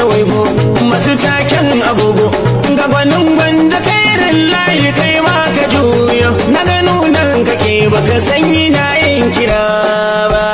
juya waigo masu taken agogo ga gwanin gwanda kairin layi kai ma ka juya na gano nan kake baka sanyi na yin kira ba